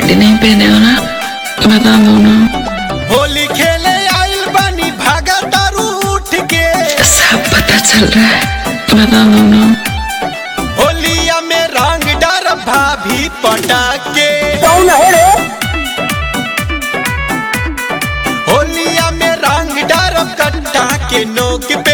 साड़ी नहीं पहने हो ना बता दो ना होली खेले आइल बानी भागा तारू उठ के सब पता चल रहा है बता दो ना होलिया में रंग डर भाभी पटाके कौन है रे होलिया में रंग डर कट्टा के नोक पे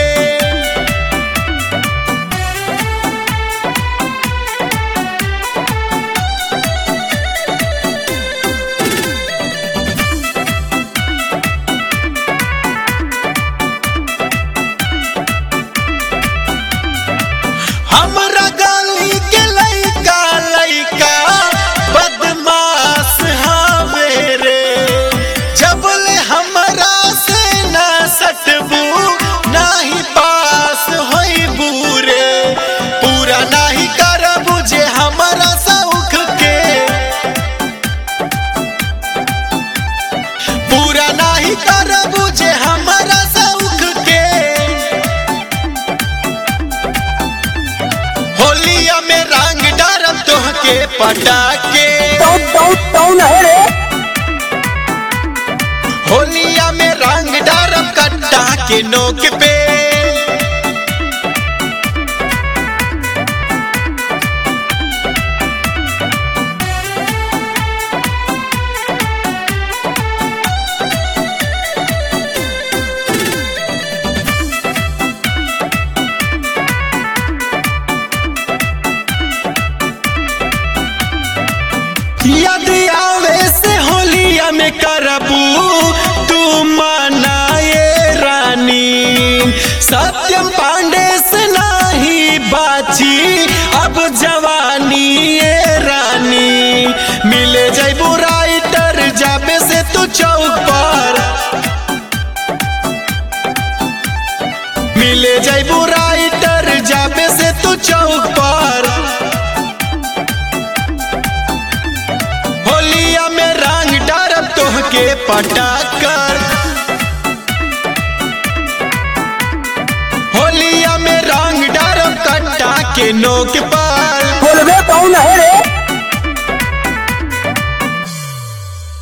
हमरा गली के लइका लइका बदमाश हवे रे जबले हमरा से ना सटबू नाही पास होइबू रे पूरा नाही करबू जे हमरा सौख के पूरा नाही करबू जे हमरा सौख के होलिया में रंग डारब तोहके पटाके कौन कौन कौन है रे होलिया में रंग डारब कट्टा के नोक पे याद आवे से होलिया में करबू तू मनाए रानी सत्यम पांडे से नाही बाची अब जवानी ये रानी मिले जैबू राइटर जाबे से तू चौक पर मिले जैबू राइटर जाबे से तू चौक पर होलिया में रंग डारब तोहके पटाकर होलिया में रंग डारब कट्टा के नोक पर बोलबे कौन है